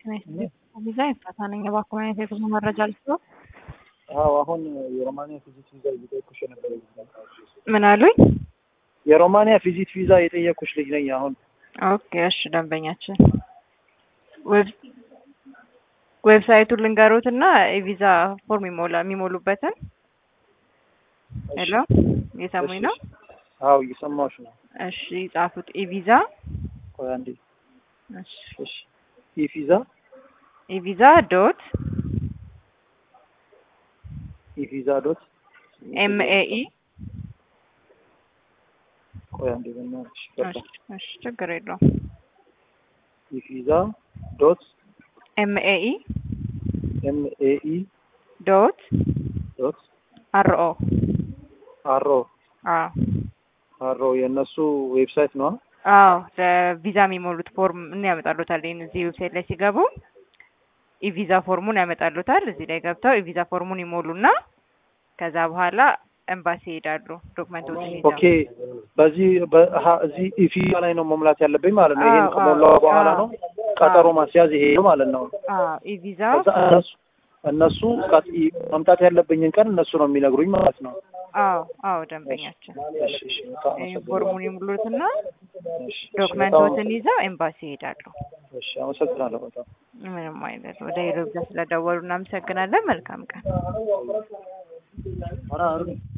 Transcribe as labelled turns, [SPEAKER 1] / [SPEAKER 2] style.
[SPEAKER 1] ቪዛ ይፈታ ነኝ። እባክዎ አይነት የጉዞ መረጃ ልስጥዎ?
[SPEAKER 2] አዎ አሁን የሮማንያ ቪዚት ቪዛ እየጠየኩሽ የነበረ ልጅ ነኝ።
[SPEAKER 1] ምን አሉኝ?
[SPEAKER 2] የሮማንያ ቪዚት ቪዛ የጠየኩሽ ልጅ ነኝ። አሁን
[SPEAKER 1] ኦኬ እሺ፣ ደንበኛችን ዌብ ዌብሳይቱን ልንገሩት እና የቪዛ ፎርም ይሞላ የሚሞሉበትን። ሄሎ እየሰሙኝ ነው?
[SPEAKER 2] አዎ እየሰማሁሽ ነው።
[SPEAKER 1] እሺ ጻፉት። ኢቪዛ
[SPEAKER 2] ቆይ አንዴ።
[SPEAKER 1] እሺ
[SPEAKER 2] እሺ ኢቪዛ
[SPEAKER 1] ኢቪዛ ዶት
[SPEAKER 2] ኢቪዛ ዶት
[SPEAKER 1] ኤምኤኢ
[SPEAKER 2] ቆይ አንዴ በእናትሽ ገባ።
[SPEAKER 1] እሺ ችግር የለውም።
[SPEAKER 2] ኢቪዛ ዶት
[SPEAKER 1] ኤምኤኢ
[SPEAKER 2] ኤምኤኢ
[SPEAKER 1] ዶት
[SPEAKER 2] ዶት
[SPEAKER 1] አርኦ
[SPEAKER 2] አሮ
[SPEAKER 1] አዎ
[SPEAKER 2] አሮ የእነሱ ዌብሳይት ነው።
[SPEAKER 1] አዎ ለቪዛ የሚሞሉት ፎርም እና ያመጣሉታል። ይህን እዚህ ዌብሳይት ላይ ሲገቡ ኢቪዛ ፎርሙን ያመጣሉታል። እዚህ ላይ ገብተው ኢቪዛ ፎርሙን ይሞሉና ከዛ በኋላ ኤምባሲ ይሄዳሉ። ዶክመንቶችን ይዘው
[SPEAKER 2] ኦኬ በዚህ በሀ እዚህ ኢቪዛ ላይ ነው መሙላት ያለብኝ ማለት ነው። ይሄን
[SPEAKER 1] አዎ፣
[SPEAKER 2] ከሞላው
[SPEAKER 1] አዎ፣
[SPEAKER 2] በኋላ
[SPEAKER 1] አዎ።
[SPEAKER 2] ነው ቀጠሮ ማስያዝ ይሄ ነው ማለት ነው።
[SPEAKER 1] አዎ ኢቪዛ
[SPEAKER 2] ከዛ እነሱ እነሱ ቀጥ መምጣት ያለብኝን ቀን እነሱ ነው የሚነግሩኝ ማለት ነው።
[SPEAKER 1] አዎ አዎ ደንበኛችን
[SPEAKER 2] እሺ እሺ በጣም
[SPEAKER 1] ይህን
[SPEAKER 2] አመሰግናለሁ።
[SPEAKER 1] ፎርሙን ይሙሉትና
[SPEAKER 2] እሺ፣ እሺ፣
[SPEAKER 1] ዶክመንቶችን ይዘው ኤምባሲ ይሄዳሉ።
[SPEAKER 2] በጣም እሺ አመሰግናለሁ በጣም
[SPEAKER 1] ምንም አይነት ወደ ሄሎ ቪዛ ስለደወሉ እናመሰግናለን። መልካም ቀን።